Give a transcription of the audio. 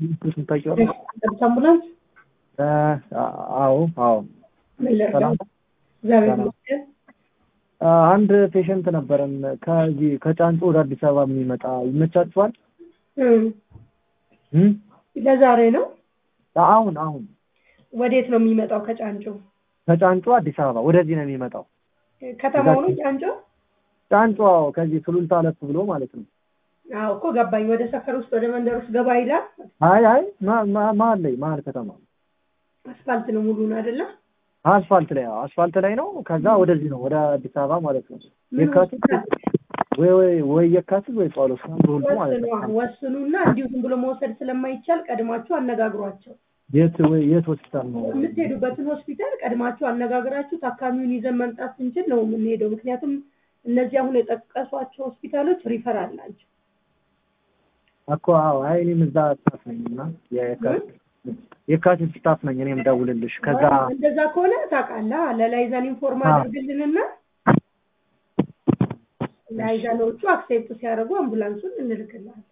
እሱን ታውቂዋለሽ? ጠብታ አምቡላንስ እ፣ አዎ አዎ ምን ልርዳው? ሰላም እግዚአብሔር ሰላም። ይመስገን። አ፣ አንድ ፔሸንት ነበረን ከዚህ ከጫንጮ ወደ አዲስ አበባ የሚመጣ ይመቻችኋል? እም፣ እም? ለዛሬ ነው። አሁን አሁን ወዴት ነው የሚመጣው? ከጫንጮ ከጫንጮ አዲስ አበባ ወደዚህ ነው የሚመጣው። ከተማው ነው ጫንጮ? ጫንጮ አዎ፣ ከዚህ ሱሉልታ አለፍ ብሎ ማለት ነው። አዎ እኮ ገባኝ። ወደ ሰፈር ውስጥ ወደ መንደር ውስጥ ገባ ይላል። አይ አይ ማ- ማ- መሀል ላይ መሀል ከተማ አስፋልት ነው ሙሉን አይደለ? አስፋልት ላይ አዎ፣ አስፋልት ላይ ነው። ከዛ ወደዚህ ነው ወደ አዲስ አበባ ማለት ነው። ምን የካቲት ወይ ወይ ወይ የካቲት ወይ ጳውሎስ አንዱ ሁሉ ማለት ወስኑ ነው። ወስኑና እንዲሁ ዝም ብሎ መውሰድ ስለማይቻል ቀድማችሁ አነጋግሯቸው። የት ወይ የት ሆስፒታል ነው? የምትሄዱበትን ሆስፒታል ቀድማችሁ አነጋግራችሁ ታካሚውን ይዘን መምጣት ስንችል ነው የምንሄደው። ምክንያቱም እነዚህ አሁን የጠቀሷቸው ሆስፒታሎች ሪፈራል ናቸው። እኮ አዎ፣ አይ እኔም እዛ ስታፍ ነኝ እና የካቲት የካቲት ስታፍ ነኝ እኔም ደውልልሽ ከዛ እንደዛ ከሆነ ታውቃለህ፣ ለላይዛን ኢንፎርም አዎ። አድርግልንና ላይዛኖቹ አክሴፕት ሲያደርጉ አምቡላንሱን እንልክልሃለን።